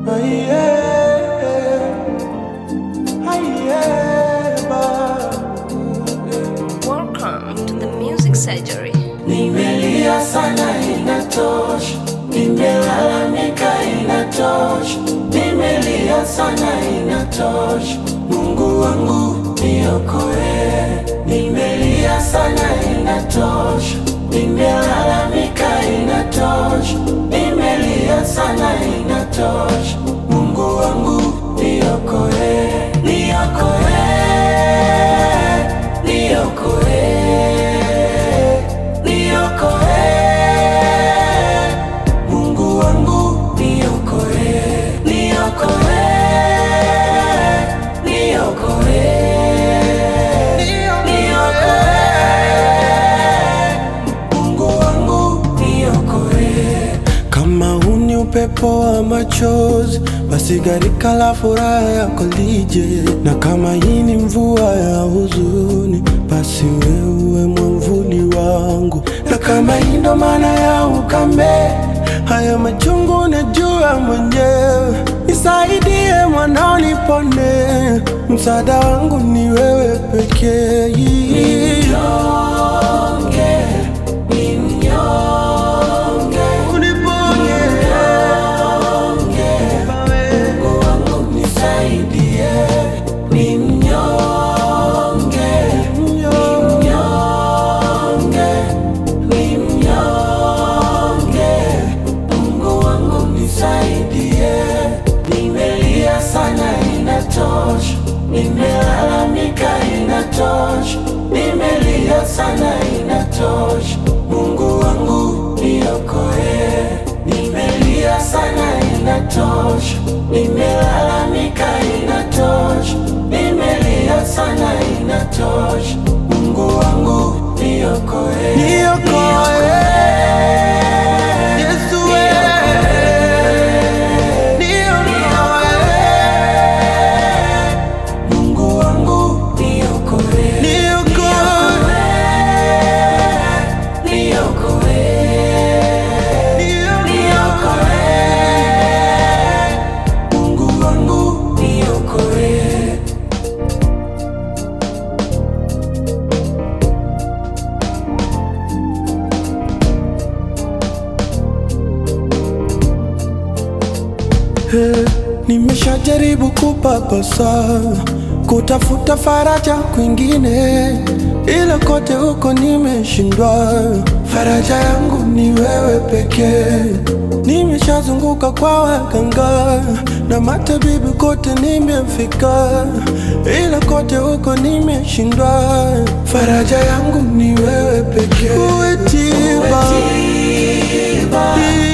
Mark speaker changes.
Speaker 1: Welcome to the music surgery.
Speaker 2: Nimelia sana inatosha, nimelalamika inatosha, nimelia sana inatosha, Mungu wangu niokoe. Nimelia sana inatosha, nimelalamika inatosha, nimelia sana inatosha, Mungu wangu niokoe, niokoe, niokoe. Niokoe, Mungu wangu niokoe, niokoe, niokoe, niokoe, Mungu wangu niokoe. Kama huu ni upepo wa machozi, basi gharika la furaha yako lije, na kama hii ni mvua ya huzuni, basi wewe mwamvuli wangu, na kama hii ndo maana ya ukame, haya machungu najua mwenyewe, nisaidie mwanao, nipone, msaada wangu ni wewe pekee. Mnyonge, ni mnyonge, uniponye Mungu wangu nisaidie, ni mnyonge, ni mnyonge, ni mnyonge. Mungu wangu nisaidie, nimelia sana inatosha, nimelalamika inatosha, nimelia sana inatosha. Mungu wangu niokoe, nimelia sana inatosha, nimelalamika inatosha, nimelia sana inatosha. Mungu wangu niokoe, niokoe. Yesu wewe, niokoe. Mungu wangu niokoe, niokoe, niokoe, niokoe. Mungu wangu niokoe. Hey, nimeshajaribu kupapasa kutafuta faraja kwingine, ila kote huko nimeshindwa. Faraja yangu ni wewe pekee. Nimeshazunguka kwa waganga na matabibu, kote nimefika, ila kote huko nimeshindwa. Faraja yangu ni wewe pekee. Uwe tiba,